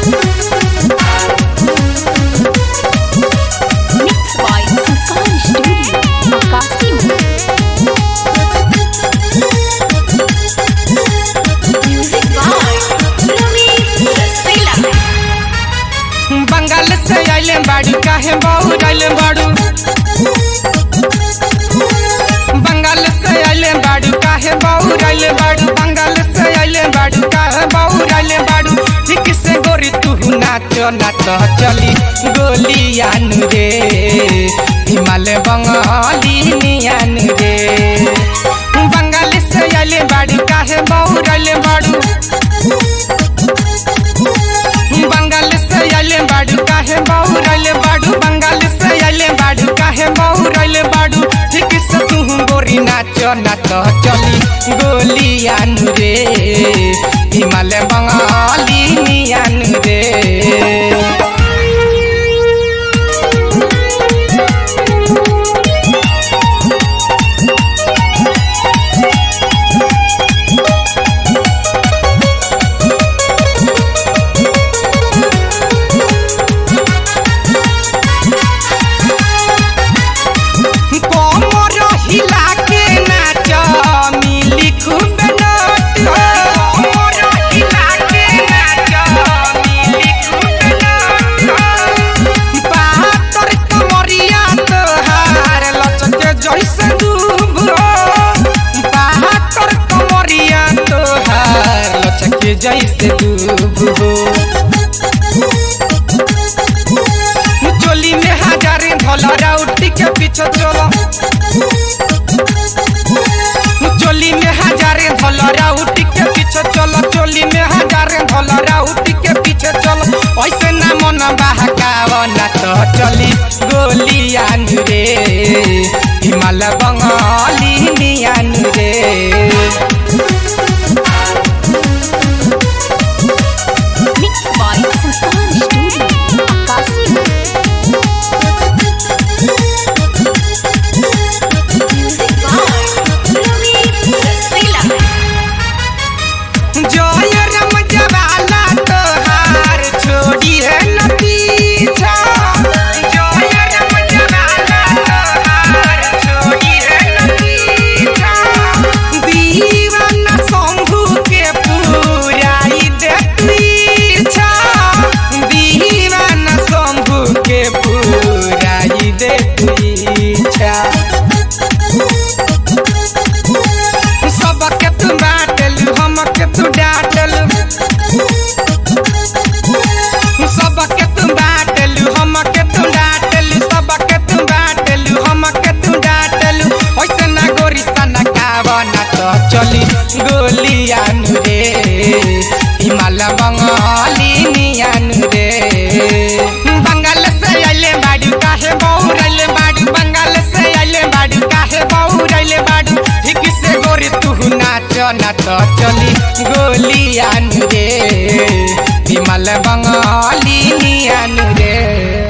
Mixed by Sanskar Studio, Makassim. Music by Ramesh Rasila. Bengal से आइले बाड़ू काहे बहु आइले बाड़ू बंगाल से आइले बाड़ू काहे बहु आइले बाड़ू बंगाल से आइले बाड़ू काहे बहु आइले बाड़ू ठीक से गोरी तू नाच नाच चली गोलियान रे हिमालय बंगाली नियान रे बंगाल से आइले बाड़ू काहे बहु आइले बाड़ू बंगाल से आइले बाड़ू काहे बहु रैले बाड़ू बंगाल से आइले बाड़ू काहे बहु रैले बाड़ू ठीक से तू गोरी नाच नाच चली गोलियान रे हिमालय बंगाली नियान रे कमर हिला के नाच मिली खूब नोट कमर हिला के नाच मिली खूब नोट बहादुर कमरिया तोहार लचके जैसे डूब बहादुर कमरिया तोहार लचके जैसे डूब चोली में हजारे धोला उठी के पीछे चलो चोली में हजारे धोला उठी के पीछे चलो चोली में हजारे धोला उठी के पीछे चलो ऐसे ना मन बहकाव ना तो चली गोलियान रे हिमालय बंगाली नियान रे Mixed by Sanskar Studio, Makassim. Music by Ramesh Rasila. जय राम जवाला तोहार छोड़ी है न पीछा जय राम जवाला तोहार छोड़ी है न पीछा दीवाना शंभू के पूराई दे पीछा दीवाना शंभू के पूराई दे पीछा सबके तू बाटलू हमके तू डाटलू सबके तू बाटलू हमके तू डाटलू सबके तू बाटलू हमके तू डाटलू ऐसे ना गोरी सना कावना तो चली गोलियान रे हिमालय बंगाली नियान रे बंगाल से आइले बाड़ू काहे बहु रैले बाड़ू बंगाल से आइले बाड़ू काहे बहु रैले बाड़ू ठीक से गोरी तू नाच नाच चली गोलियान रे हिमालय बंगाली नियान रे